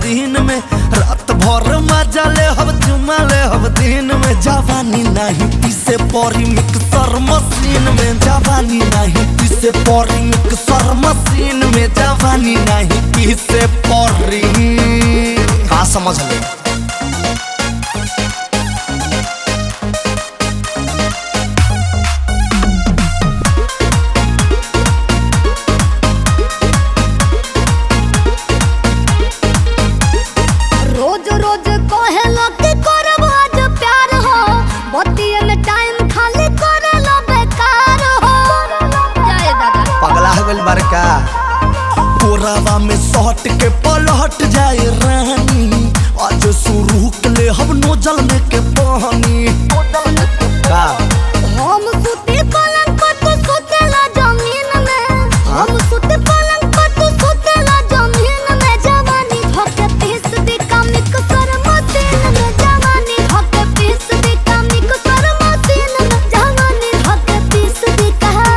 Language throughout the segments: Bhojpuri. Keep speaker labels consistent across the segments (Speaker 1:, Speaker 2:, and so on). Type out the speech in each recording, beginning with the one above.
Speaker 1: दिन में रात भर मजा ले हब चुमा ले हब दिन में जवानी नहीं पीसे परी मिक्सर मशीन में जवानी नहीं पीसे परी मिक्सर मशीन में जवानी नहीं पीसे परी का समझ ले
Speaker 2: रोज रोज कहेला कि करब आज प्यार हो बतिये में टाइम खाली करेला बेकार हो जाए दादा
Speaker 1: पगला गल बड़का कोरावा में सट के पलट जाए रानी आज शुरू के ले हम नोजल में के पानी का
Speaker 2: हम सुते पलंग पर तू सुतेला जमीन में हम सुते पलंग पर तू सुतेला जमीन में जवानी धोके पीस दी कामिक सर मशीन में जवानी धोके पीस दी कामिक सर मशीन में जवानी धोके पीस दी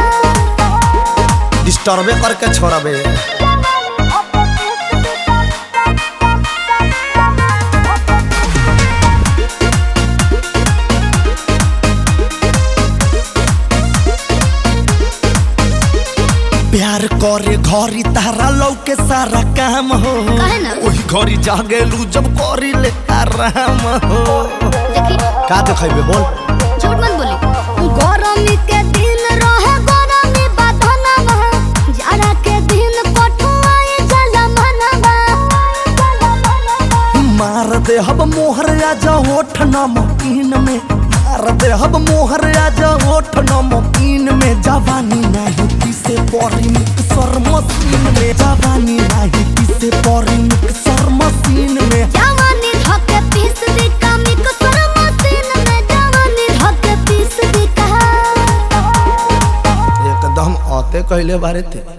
Speaker 2: कहा
Speaker 1: डिस्टर्बे करके छोड़बे प्यार करे घरी तारा लौके सारा काम हो
Speaker 2: काहे ना?
Speaker 1: वही घरी जागेलू जब करी ले आराम हो
Speaker 2: देखी
Speaker 1: का देखेबे बोल
Speaker 2: झूठ मत बोली गरमी के दिन रहे गरमी बधनवा जाड़ा के दिन कठुआई जला मनवा
Speaker 1: मार दे हब मोहर आजा होठ नमकीन में मार दे हब मोहर आजा होठ नमकीन में जवानी नहीं पीसे परी मिक्सर मशीन में जवानी नहीं पीसे परी मिक्सर मशीन में
Speaker 2: जवानी धके पीस दी कामिक सर मशीन में जवानी धके पीस दी कहा
Speaker 1: एकदम आते कहले बारे थे